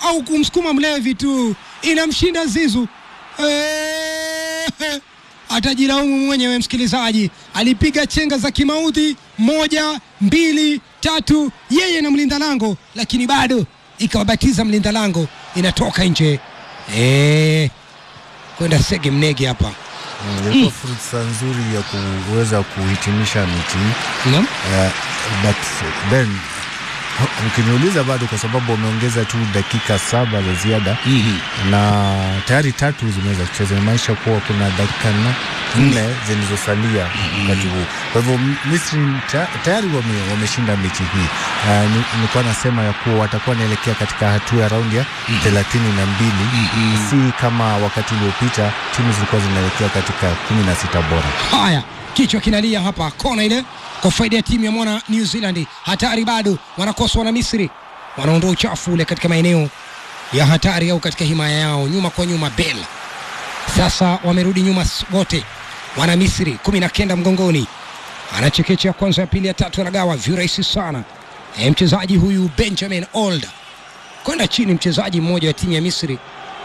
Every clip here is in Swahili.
au kumsukuma mlevi tu, inamshinda Zizu. Eh, atajilaumu mwenyewe msikilizaji. Alipiga chenga za kimaudhi moja, mbili, tatu, yeye na mlinda lango, lakini bado ikawabatiza mlinda lango, inatoka nje eh, kwenda sege mnege hapa. Mm, ilikuwa fursa nzuri ya kuweza kuhitimisha mechi hii Naam. uh, but Ben ukiniuliza bado kwa sababu wameongeza tu dakika saba za ziada na tayari tatu zimeweza kucheza, inamaanisha kuwa kuna dakika na- nne zilizosalia wakati huu. Kwa hivyo M- Misri ta- tayari wame- wameshinda mechi hii. Uh, ni- nilikuwa nasema ya kuwa watakuwa wanaelekea katika hatua ya raundi ya thelathini na mbili si kama wakati uliopita timu zilikuwa zinaelekea katika kumi na sita bora. Haya, kichwa kinalia hapa, kona ile kwa faida ya timu ya mwana New Zealand. Hatari bado, wanakoswa na Misri, wanaondoa uchafu ule katika maeneo ya hatari au katika himaya yao, nyuma kwa nyuma. Bel sasa wamerudi nyuma s- wote, wana Misri kumi na kenda mgongoni, anachekecha ya kwanza, ya pili, ya tatu, anagawa virahisi sana. E, mchezaji huyu Benjamin Old kwenda chini, mchezaji mmoja wa timu ya Misri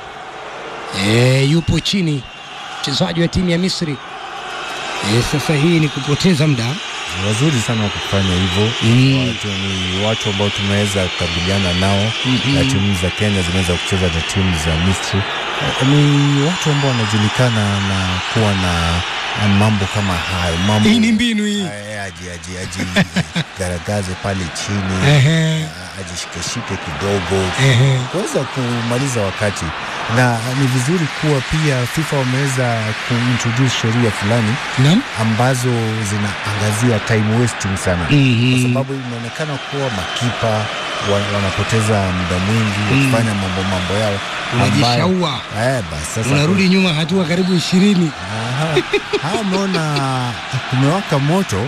e, yupo chini, mchezaji wa timu ya Misri e, sasa hii ni kupoteza muda Ni wazuri sana kufanya hivyo Mm. watu, ni watu ambao tumeweza kukabiliana nao na timu za Kenya zimeweza kucheza na timu za Misri. Eh, Ni watu ambao wanajulikana na kuwa na na mambo kama hayo mambo hii ni mbinu hii Eh, aji aji aji garagaze pale chini Ehe, ah, ajishikeshike kidogo ehe. kuweza kumaliza wakati, na ni vizuri kuwa pia FIFA wameweza kuintroduce sheria fulani Naam. ambazo zinaangazia time wasting sana Mhm. kwa sababu inaonekana kuwa makipa wa- wanapoteza muda mwingi wakifanya mambo mambo yao ambayo- Unajishaua. eh, basi sasa unarudi nyuma hatua karibu ishirini Aha. Hawa wameona kumewaka moto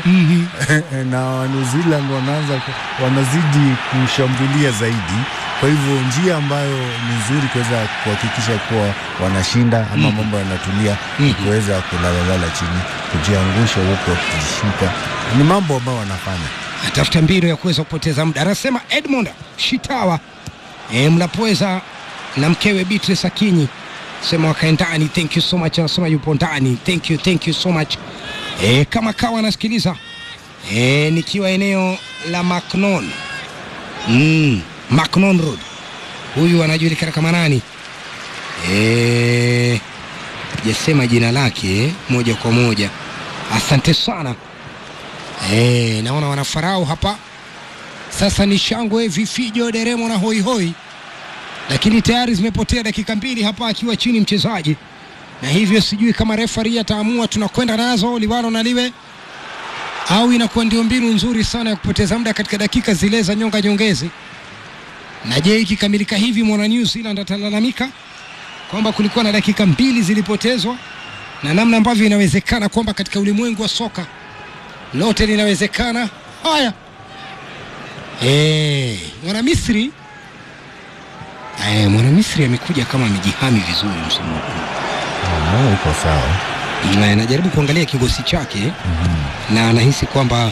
na New Zealand wanaanza ku- wanazidi kushambulia zaidi. Kwa hivyo njia ambayo ni nzuri kuweza kuhakikisha kuwa wanashinda ama mambo yanatulia ni kuweza kulalalala chini, kujiangusha huko, kujishika, ni mambo ambayo wanafanya. atafuta mbinu ya kuweza kupoteza muda. Anasema Edmond Shitawa, e, mnapoweza na mkewe Beatrice Akinyi sema wakae ndani. Thank you so much, anasema yupo ndani. Thank you, thank you so much. E, kama kawa anasikiliza e, nikiwa eneo la Macnon mm, Macnon Road. Huyu anajulikana kama nani? E, jasema jina lake moja kwa moja. Asante sana. Eh, naona wanafarao hapa sasa. Ni shangwe, vifijo, deremo na hoihoi, lakini tayari zimepotea dakika mbili hapa akiwa chini mchezaji, na hivyo sijui kama refari ataamua tunakwenda nazo liwalo na liwe au inakuwa ndio mbinu nzuri sana ya kupoteza muda katika dakika zile za nyonga nyongezi. Na je, ikikamilika hivi mwana New Zealand atalalamika kwamba kulikuwa na dakika mbili zilipotezwa, na namna ambavyo inawezekana kwamba katika ulimwengu wa soka lote linawezekana. Haya, eh, mwana Misri eh, mwana Misri amekuja kama amejihami vizuri msimu huu Ah, Iko sawa. na anajaribu kuangalia kikosi chake na anahisi kwamba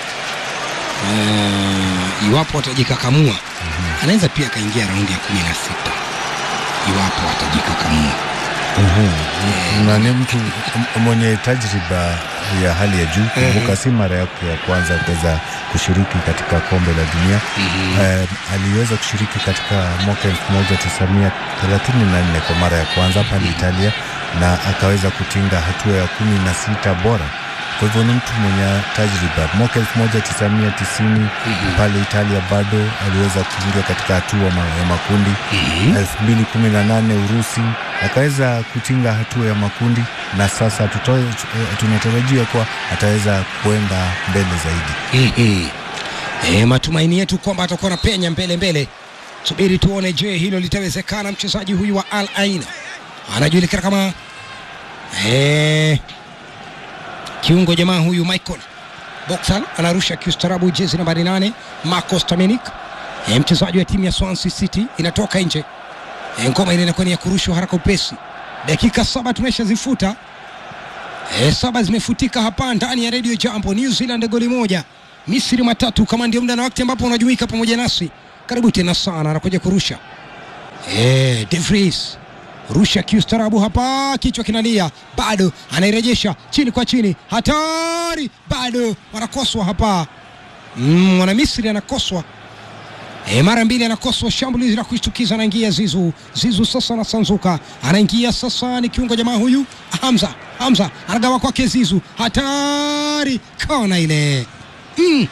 eh, iwapo atajikakamua anaweza pia akaingia raundi ya kumi na sita iwapo atajikakamua. na ni mtu m- mwenye tajriba ya hali ya juu. Kumbuka si mara yake ya kwanza kuweza kushiriki katika kombe la dunia. Eh, aliweza kushiriki katika mwaka 1934 kwa mara ya kwanza pale Italia na akaweza kutinga hatua ya kumi na sita bora. Kwa hivyo ni mtu mwenye tajriba. Mwaka 1990 pale Italia bado aliweza kuingia katika hatua ma- ya makundi. 2018 Urusi akaweza kutinga hatua ya makundi, na sasa tutoe, eh, tunatarajia kuwa ataweza kuenda mbele zaidi. Mhm. E, matumaini yetu kwamba atakuwa na penya mbele mbele. Subiri tuone, je, hilo litawezekana? Mchezaji huyu wa Al Ain anajulikana kama e, kiungo jamaa huyu Michael Boxall anarusha kiustarabu, jezi nambari nane Marcos Tamenic e, mchezaji wa timu ya Swansea City inatoka nje. E, ngoma ile inakuwa ni ya kurushwa haraka upesi. Dakika saba tumeshazifuta E, saba zimefutika hapa ndani ya Radio Jambo. New Zealand goli moja, Misri matatu. Kama ndio muda na wakati ambapo unajumuika pamoja nasi, karibu tena sana. Anakuja kurusha Eh, De Vries rusha kiustarabu hapa, kichwa kinalia, bado anairejesha chini kwa chini, hatari, bado wanakoswa hapa. Mm, mwana Misri anakoswa E, mara mbili anakoswa shambulizi la kushtukiza, anaingia Zizu. Zizu sasa anasanzuka, anaingia sasa, ni kiungo jamaa huyu Hamza. Hamza anagawa kwake Zizu, hatari, kona ile mm.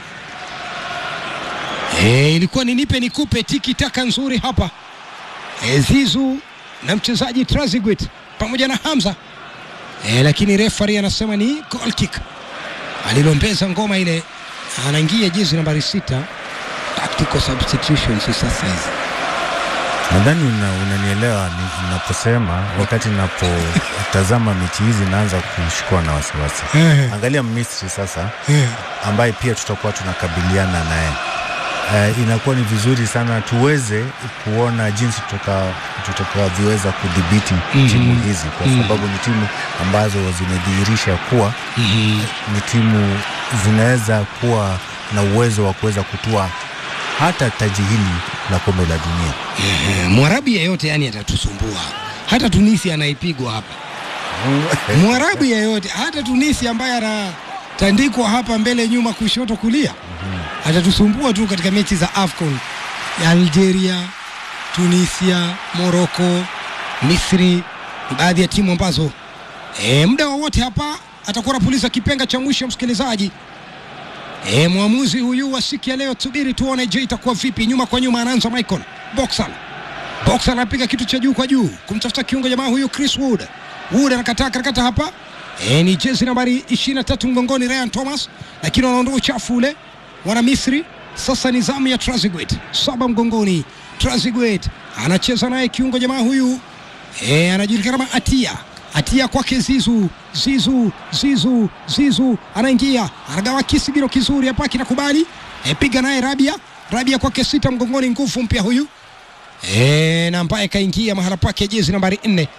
E, ilikuwa ni nipe nikupe, tiki taka nzuri hapa e, Zizu na mchezaji Traziguet pamoja na Hamza e, lakini refari anasema ni goal kick, alilombeza ngoma ile, anaingia jezi nambari sita tactical substitutions sasa hizi. Nadhani una, unanielewa ni- ninaposema wakati ninapotazama mechi hizi naanza kushikwa na wasiwasi. Angalia Misri sasa ambaye pia tutakuwa tunakabiliana naye. Uh, inakuwa ni vizuri sana tuweze kuona jinsi tuta- tutakavyoweza kudhibiti Mhm. timu hizi kwa Mhm. sababu ni timu ambazo zimedhihirisha kuwa ni timu zinaweza kuwa na uwezo wa kuweza kutua hata taji hili la kombe la dunia. Eh, Mwarabu yeyote yani atatusumbua, hata Tunisia anaipigwa hapa. Mwarabu yeyote, hata Tunisia ambaye anatandikwa hapa mbele, nyuma, kushoto, kulia, atatusumbua tu katika mechi za AFCON ya Algeria, Tunisia, Morocco, Misri, ni baadhi ya timu ambazo e, muda wowote hapa atakuwa anapuliza kipenga cha mwisho, msikilizaji. E, mwamuzi huyu wa siku ya leo, tusubiri tuone, je, itakuwa vipi? Nyuma kwa nyuma anaanza Michael Boxall. Boxall anapiga kitu cha juu kwa juu kumtafuta kiungo jamaa huyu Chris Wood. Wood anakataa karakata hapa. E, ni jezi nambari 23 mgongoni Ryan Thomas, lakini wanaondoa uchafu ule wana Misri. Sasa ni zamu ya Traziguet, saba mgongoni. Traziguet anacheza naye kiungo jamaa huyu e, anajulikana kama Atia. Atia kwake Zizu, Zizu, Zizu, Zizu anaingia, anagawa kisigino kizuri hapa, kinakubali e, piga naye Rabia, Rabia kwake sita mgongoni, nguvu mpya huyu e, na ambaye kaingia mahala pake jezi nambari nne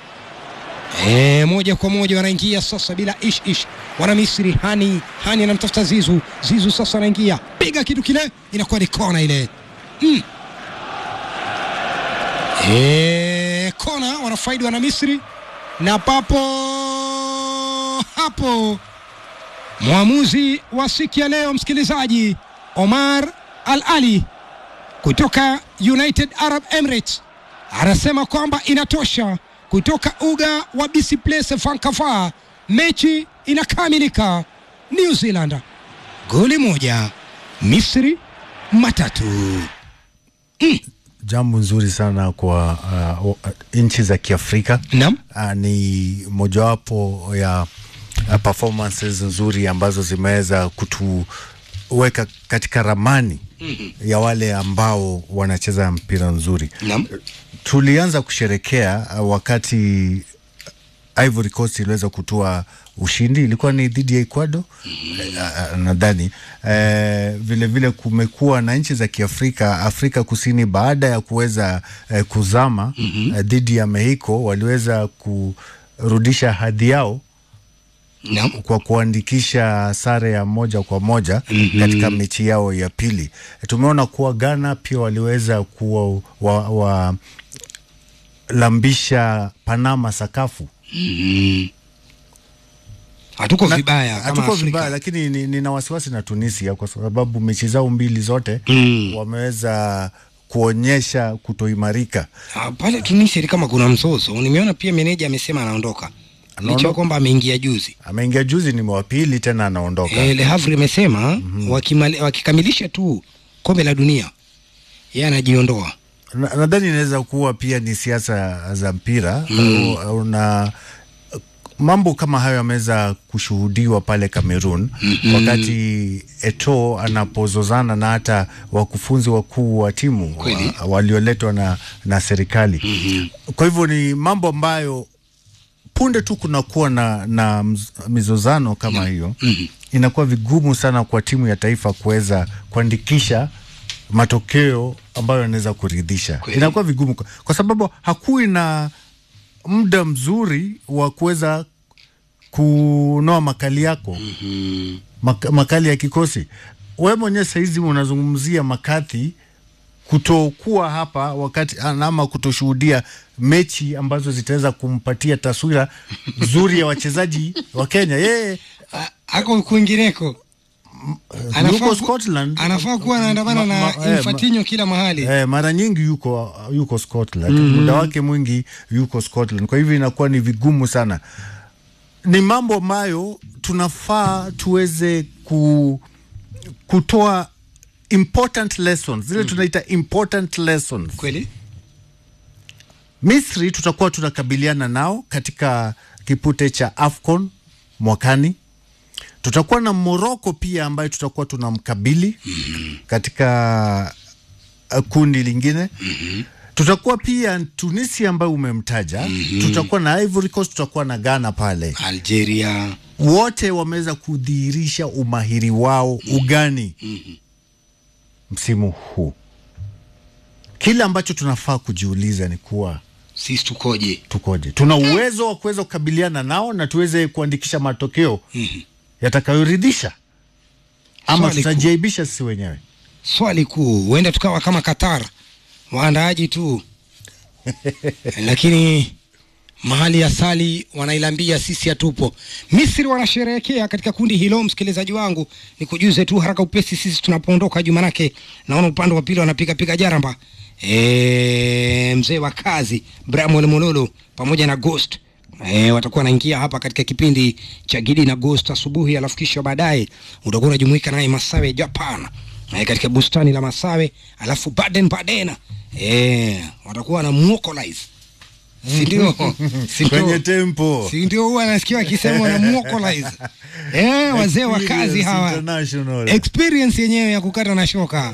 e, moja kwa moja wanaingia sasa bila ish ish, wana Misri. Hani Hani anamtafuta Zizu, Zizu sasa anaingia, piga kitu kile, inakuwa ni kona ile mm. e, kona wanafaidi wana Misri na papo hapo mwamuzi wa siku ya leo msikilizaji, Omar Al Ali kutoka United Arab Emirates anasema kwamba inatosha kutoka uga wa BC Place Vancouver, mechi inakamilika. New Zealand goli moja, Misri matatu. Jambo nzuri sana kwa uh, nchi za Kiafrika. Naam. uh, ni mojawapo ya uh, performances nzuri ambazo zimeweza kutuweka katika ramani ya wale ambao wanacheza mpira nzuri. Naam. Tulianza kusherekea uh, wakati Ivory Coast iliweza kutoa ushindi, ilikuwa ni dhidi ya Ecuador uh, nadhani uh, vile vile kumekuwa na nchi za Kiafrika, Afrika Kusini baada ya kuweza uh, kuzama uh, dhidi ya Mexico waliweza kurudisha hadhi yao Naam. kwa kuandikisha sare ya moja kwa moja Mhm. katika mechi yao ya pili. Tumeona kuwa Ghana pia waliweza kuwa wa, wa lambisha Panama sakafu. Mhm. Hatuko Na- vibaya kama hatuko Afrika. vibaya, lakini ni- nina wasiwasi na Tunisia kwa sababu mechi zao mbili zote Mm. wameweza kuonyesha kutoimarika. Ah, pale Tunisia ni kama kuna mzozo. Nimeona pia meneja amesema anaondoka licha ya Anaondoka? kwamba ameingia juzi. Ameingia juzi, ni wa pili tena anaondoka. E, Le Havre imesema wakimali- wakikamilisha tu kombe la dunia yeye anajiondoa. Na- nadhani inaweza kuwa pia ni siasa za mpira Mm. uh, na mambo kama hayo yameweza kushuhudiwa pale Cameroon Mhm. wakati Eto anapozozana na hata wakufunzi wakuu wa timu Kweli. wa, walioletwa na, na serikali Mhm. kwa hivyo ni mambo ambayo punde tu kunakuwa na, na mz- mizozano kama hiyo Mhm. inakuwa vigumu sana kwa timu ya taifa kuweza kuandikisha matokeo ambayo yanaweza kuridhisha. Kweli. Inakuwa vigumu kwa, kwa sababu hakui na muda mzuri wa kuweza kunoa makali yako Mhm. mak makali ya kikosi. Wewe mwenyewe saizi unazungumzia Makathi kutokuwa hapa wakati ama kutoshuhudia mechi ambazo zitaweza kumpatia taswira nzuri ya wachezaji wa Kenya. Yeye A- ako kwingineko Anafaa yuko ku- Scotland, anafaa kuwa anaandamana Ma- na ma- eh, ma- Infantino kila mahali Eh, mara nyingi yuko yuko Scotland muda wake mwingi yuko Scotland, kwa hivyo inakuwa ni vigumu sana. Ni mambo ambayo tunafaa tuweze ku, kutoa important lessons zile tunaita important lessons. kweli Misri tutakuwa tunakabiliana nao katika kipute cha AFCON mwakani. Tutakuwa na Morocco pia ambayo tutakuwa tunamkabili katika uh, kundi lingine. Tutakuwa pia Tunisia ambayo umemtaja. Tutakuwa na Ivory Coast, tutakuwa na Ghana pale. Algeria Wote wameweza kudhihirisha umahiri wao ugani msimu huu. Kile ambacho tunafaa kujiuliza ni kuwa sisi tukoje tukoje, tuna uwezo wa kuweza kukabiliana nao na tuweze kuandikisha matokeo yatakayoridhisha ama Swali kuu. tutajiaibisha sisi wenyewe. swali kuu huenda tukawa kama Qatar waandaaji tu lakini mahali ya sali wanailambia sisi hatupo. Misri wanasherehekea katika kundi hilo. Msikilizaji wangu, ni kujuze tu haraka upesi sisi tunapoondoka juu, manake naona upande wa pili wanapiga piga jaramba. E, mzee wa kazi Bramwel Mololo pamoja na Ghost E, watakuwa wanaingia hapa katika kipindi cha Gidi na Ghost asubuhi, alafu kisha baadaye utakuwa unajumuika naye Masawe Japan e, katika bustani la Masawe, alafu Baden Baden e, watakuwa na muokolize si ndio? Si ndio? Kwenye tempo si ndio huwa nasikia wakisema wana muokolize eh, wazee wa kazi Experience hawa International. experience yenyewe ya kukata na shoka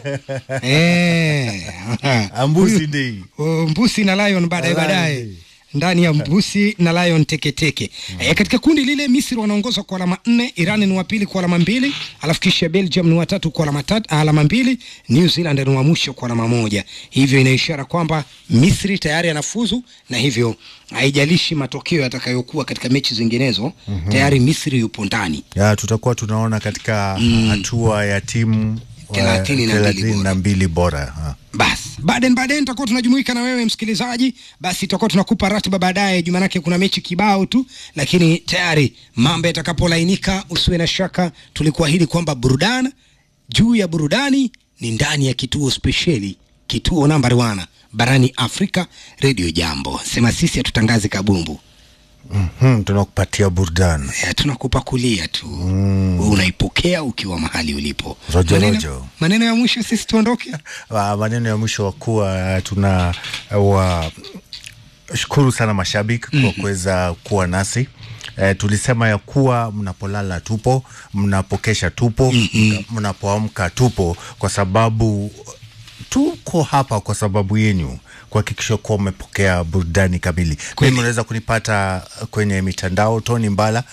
eh. Ambusi Huyu- Day. uh, mbusi na lion baadaye Lion baadaye Day. ndani ya mbusi na lion teketeke eh, katika kundi lile misri wanaongoza kwa alama nne iran ni wa pili kwa alama mbili alafu kisha belgium ni watatu kwa alama, tat, alama mbili new zealand ni wa mwisho kwa alama moja hivyo ina ishara kwamba misri tayari anafuzu na hivyo haijalishi matokeo yatakayokuwa katika mechi zinginezo tayari misri yupo ndani ya tutakuwa tunaona katika hatua ya timu eh, Thelathini na mbili thelathini bora. na mbili bora ha. basi baden baden tutakuwa tunajumuika na wewe msikilizaji basi tutakuwa tunakupa ratiba baadaye juu manake kuna mechi kibao tu lakini tayari mambo yatakapolainika usiwe na shaka tulikuahidi kwamba burudani juu ya burudani ni ndani ya kituo spesheli kituo nambari wana barani afrika redio jambo sema sisi hatutangazi kabumbu Hmm, tunakupatia burudani Eh, tunakupakulia tu mm. unaipokea ukiwa mahali ulipo Rojo, maneno, rojo. maneno ya mwisho sisi tuondoke Wa- maneno ya mwisho wa kuwa tuna wa shukuru sana mashabiki kwa kuweza kuwa nasi E, tulisema ya kuwa mnapolala tupo, mnapokesha tupo, mna- mnapoamka tupo, kwa sababu tuko hapa kwa sababu yenyu kuhakikisha kuwa umepokea burudani kamili. Kweli. Mimi unaweza kunipata kwenye mitandao Tony Mbala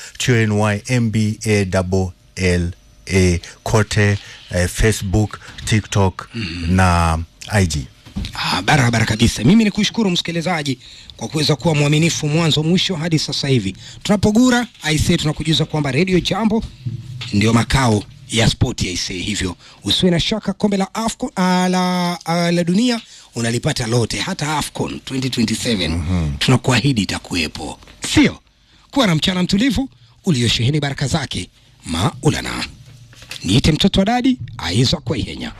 TNYMBALLA kote eh, Facebook, TikTok na IG. Ah, barabara kabisa. Mimi ni kushukuru msikilizaji kwa kuweza kuwa mwaminifu mwanzo mwisho hadi sasa hivi. Tunapogura aisee, tunakujuza kwamba Radio Jambo ndio makao ya spoti aisee, hivyo usiwe na shaka. Kombe la Afcon, uh, la, uh, la dunia unalipata lote, hata Afcon 2027 tunakuahidi itakuwepo, sio? Kuwa na mchana mtulivu uliosheheni baraka zake maulana. Niite mtoto wa dadi aiza kwa ihenya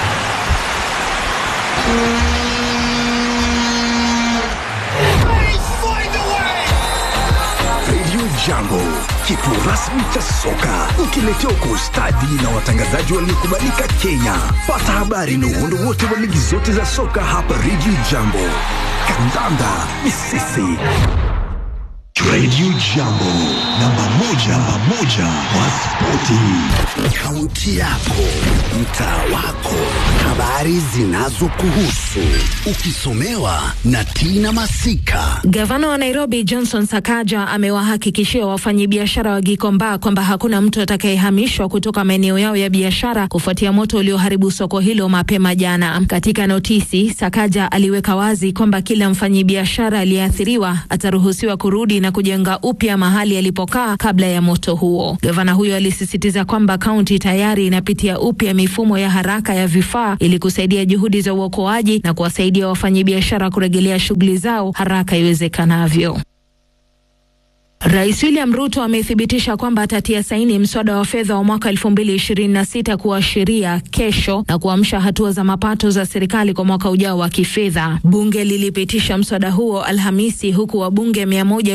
Radio Jambo, kituo rasmi cha soka, ukiletewa kwa ustadi na watangazaji waliokubalika Kenya. Pata habari na uhondo wote wa ligi zote za soka hapa Radio Jambo. Kandanda ni sisi. Radio Jambo, namba moja, namba moja wa spoti. Kaunti yako, mtaa wako, habari zinazokuhusu, ukisomewa na Tina Masika. Gavana wa Nairobi Johnson Sakaja amewahakikishia wafanyabiashara wa Gikomba kwamba hakuna mtu atakayehamishwa kutoka maeneo yao ya biashara kufuatia moto ulioharibu soko hilo mapema jana. Katika notisi, Sakaja aliweka wazi kwamba kila mfanyabiashara aliyeathiriwa ataruhusiwa kurudi na kujenga upya mahali alipokaa kabla ya moto huo. Gavana huyo alisisitiza kwamba kaunti tayari inapitia upya mifumo ya haraka ya vifaa ili kusaidia juhudi za uokoaji na kuwasaidia wafanyabiashara kurejelea shughuli zao haraka iwezekanavyo. Rais William Ruto amethibitisha kwamba atatia saini mswada wa fedha wa mwaka 2026 kuwa sheria kesho na kuamsha hatua za mapato za serikali kwa mwaka ujao wa kifedha. Bunge lilipitisha mswada huo Alhamisi, huku wabunge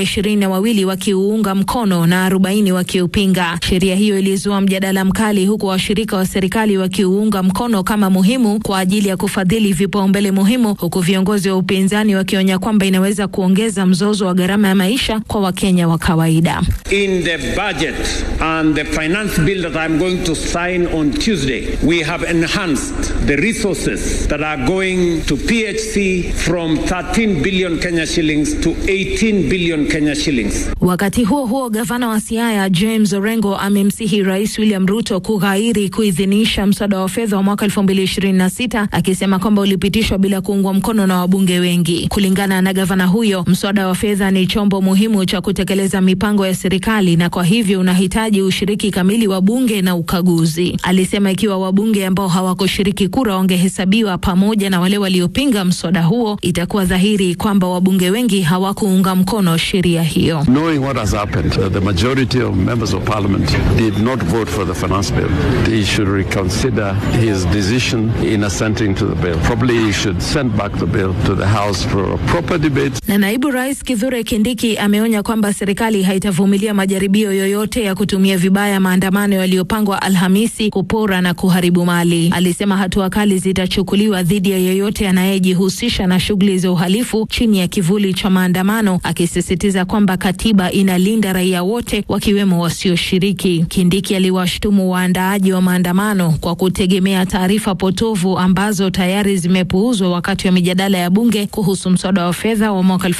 122 wakiuunga mkono na 40 wakiupinga. Sheria hiyo ilizua mjadala mkali, huku washirika wa serikali wakiuunga mkono kama muhimu kwa ajili ya kufadhili vipaumbele muhimu, huku viongozi wa upinzani wakionya kwamba inaweza kuongeza mzozo wa gharama ya maisha kwa Wakenya wa kawaida. In the budget and the finance bill that I'm going to sign on Tuesday, we have enhanced the resources that are going to PHC from 13 billion Kenya shillings to 18 billion Kenya shillings. Wakati huo huo, gavana wa Siaya James Orengo amemsihi Rais William Ruto kughairi kuidhinisha mswada wa fedha wa mwaka 2026 akisema kwamba ulipitishwa bila kuungwa mkono na wabunge wengi. Kulingana na gavana huyo, mswada wa fedha ni chombo muhimu cha kutekeleza mipango ya serikali na kwa hivyo unahitaji ushiriki kamili wa bunge na ukaguzi. Alisema ikiwa wabunge ambao hawakushiriki kura wangehesabiwa pamoja na wale waliopinga mswada huo, itakuwa dhahiri kwamba wabunge wengi hawakuunga mkono sheria hiyo. Knowing what has happened, that the majority of members of parliament did not vote for the finance bill, he should reconsider his decision in assenting to the bill. Probably he should send back the bill to the House for a proper debate. Na naibu rais Kithure Kindiki ameonya kwamba serikali haitavumilia majaribio yoyote ya kutumia vibaya maandamano yaliyopangwa Alhamisi kupora na kuharibu mali. Alisema hatua kali zitachukuliwa dhidi ya yeyote anayejihusisha na shughuli za uhalifu chini ya kivuli cha maandamano, akisisitiza kwamba katiba inalinda raia wote wakiwemo wasioshiriki. Kindiki aliwashtumu waandaaji wa maandamano kwa kutegemea taarifa potovu ambazo tayari zimepuuzwa wakati wa mijadala ya bunge kuhusu mswada wa fedha wa mwaka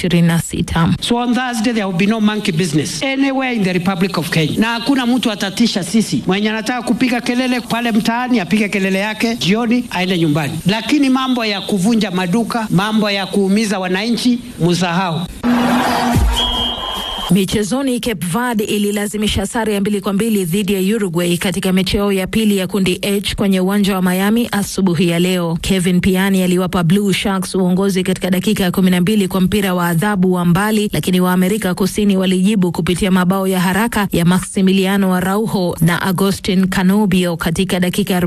2026. So on Thursday there will be no monkey business anywhere in the Republic of Kenya, na hakuna mtu atatisha sisi. Mwenye anataka kupiga kelele pale mtaani apige kelele yake, jioni aende nyumbani, lakini mambo ya kuvunja maduka, mambo ya kuumiza wananchi, musahau. Michezoni, Cape Verde ililazimisha sare ya mbili kwa mbili dhidi ya Uruguay katika mechi yao ya pili ya kundi H kwenye uwanja wa Miami asubuhi ya leo. Kevin Piani aliwapa Blue Sharks uongozi katika dakika ya kumi na mbili kwa mpira wa adhabu wa mbali, lakini wa Amerika Kusini walijibu kupitia mabao ya haraka ya Maximiliano Araujo na Agustin Canobio katika dakika